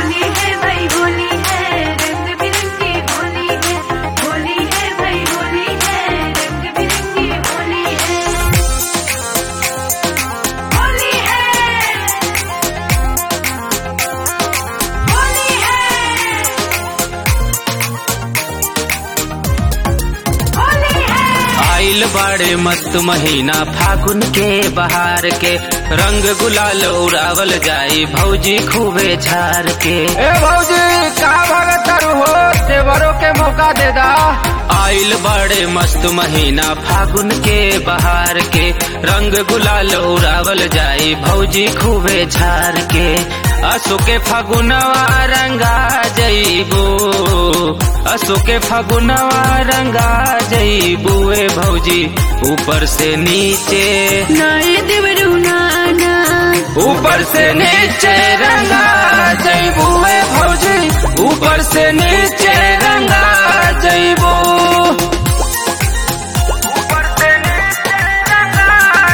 होली है भाई होली है रंग बिरंगी होली है होली है भाई होली है रंग बिरंगी होली है होली है होली है होली है आइल बाड़े मस्त महीना फागुन के बहार के रंग गुलाल उड़ावल जाई भौजी खूबे झार के ए भौजी कहा भागत हो देवरों के मौका दे दा आइल बाड़े मस्त महीना फागुन के बहार के रंग गुलाल उड़ावल जाई भौजी खूबे झार के असो के फगुनवा रंगा जईबो असो के फगुनवा रंगा जईबो ए भौजी ऊपर से नीचे नाय देवरू नाना ऊपर से नीचे रंगा जईबो ए भौजी ऊपर से नीचे रंगा जईबो ऊपर से नीचे रंगा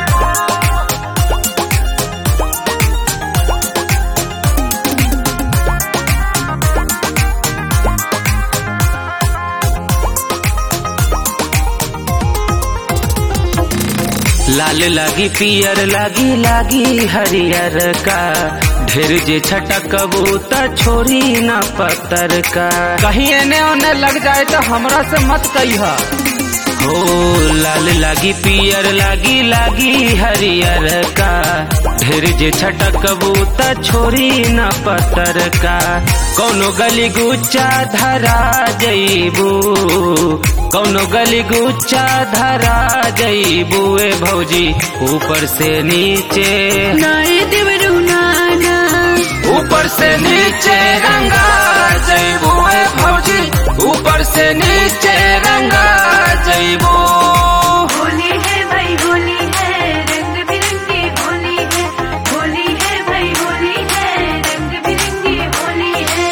लाल लागी पियर लागी लागी हरियर का ढेर जे छटकबू त छोरी न पत्तर का कहीं एने ओने लग जाए तो हमरा से मत कहिया हो लाल लागी पियर लागी लागी हरियर का ढेर जे छटकबू त छोरी न पत्तर का कौनो गली गुच्चा धरा जईबू कौनो गली गुच्चा धरा जईबू ए भौजी ऊपर से नीचे नाय देवरू नाना ऊपर से नीचे रंगा जईबू ए भौजी ऊपर से नीचे रंगा जईबू होली है भाई होली है रंग बिरंगी होली है होली है भाई होली है रंग बिरंगी होली है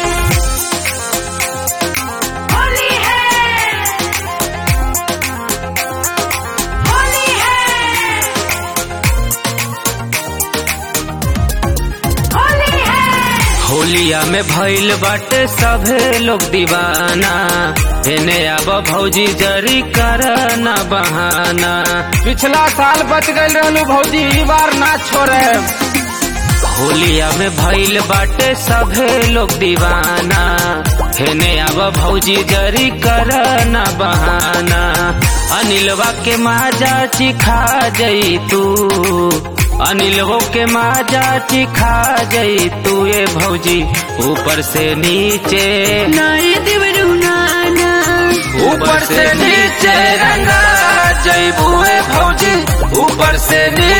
होली है होली है होली है होलिया में भइल बाटे सभे लोग दीवाना एने आब भौजी जरी कर न बहाना पिछला साल बच गए रहलू भौजी ई बार ना छोड़े होलिया में भइल बाटे सभे लोग दीवाना हेने आब भौजी जरी कर न बहाना अनिलवा के माजा चिखा जई तू अनिलवो के माजा चिखा जई तू ये भौजी ऊपर से नीचे नाय देवरू नाना ऊपर से नीचे रंगा जईबू ए भौजी ऊपर से नीचे